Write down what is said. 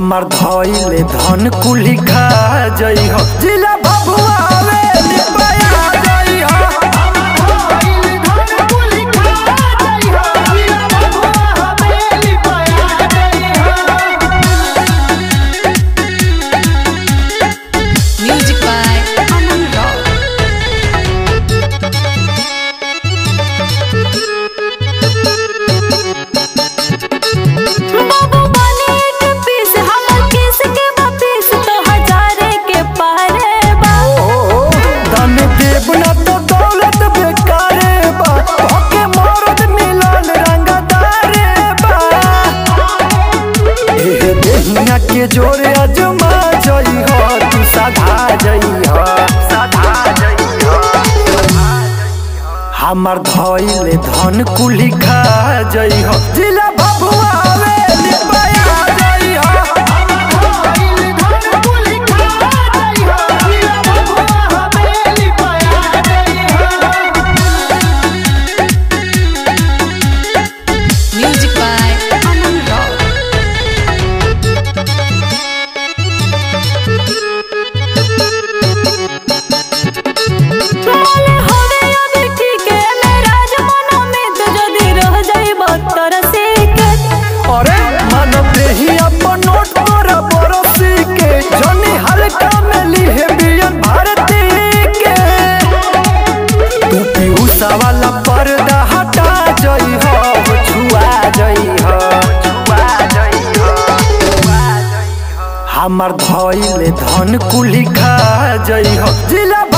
हमार धइले धन कुली खा जई हो जिला बबुआ आवे निपया जई हो Music by Aman Rock. बाबू बने के पीस हमर किस के वापिस तो हजारे के पारे बा धन देव न तो दौलत बेकारे बा ओके मरद मिलन रंगदारे बा एहे देहिया के जोरे अजमा जई हो तू साधा जई हो साधा जई हो हमार धइले धन कुली खा जई हो जिला बबुआ आवे निपया जई हो Music by Aman Rock. बोले होवे अभी ठीक है मेरा जमाना में तो जदी रह जाई बत्तर से के अरे मानव देही अपन नोट पर बरसी के जनी हल्का में लिहे बियन भारती के तू पीयूषा वाला पर्दा हटा जई हो छुआ जई हो छुआ जई हो हमार धइले धन कुली खा जई हो जिला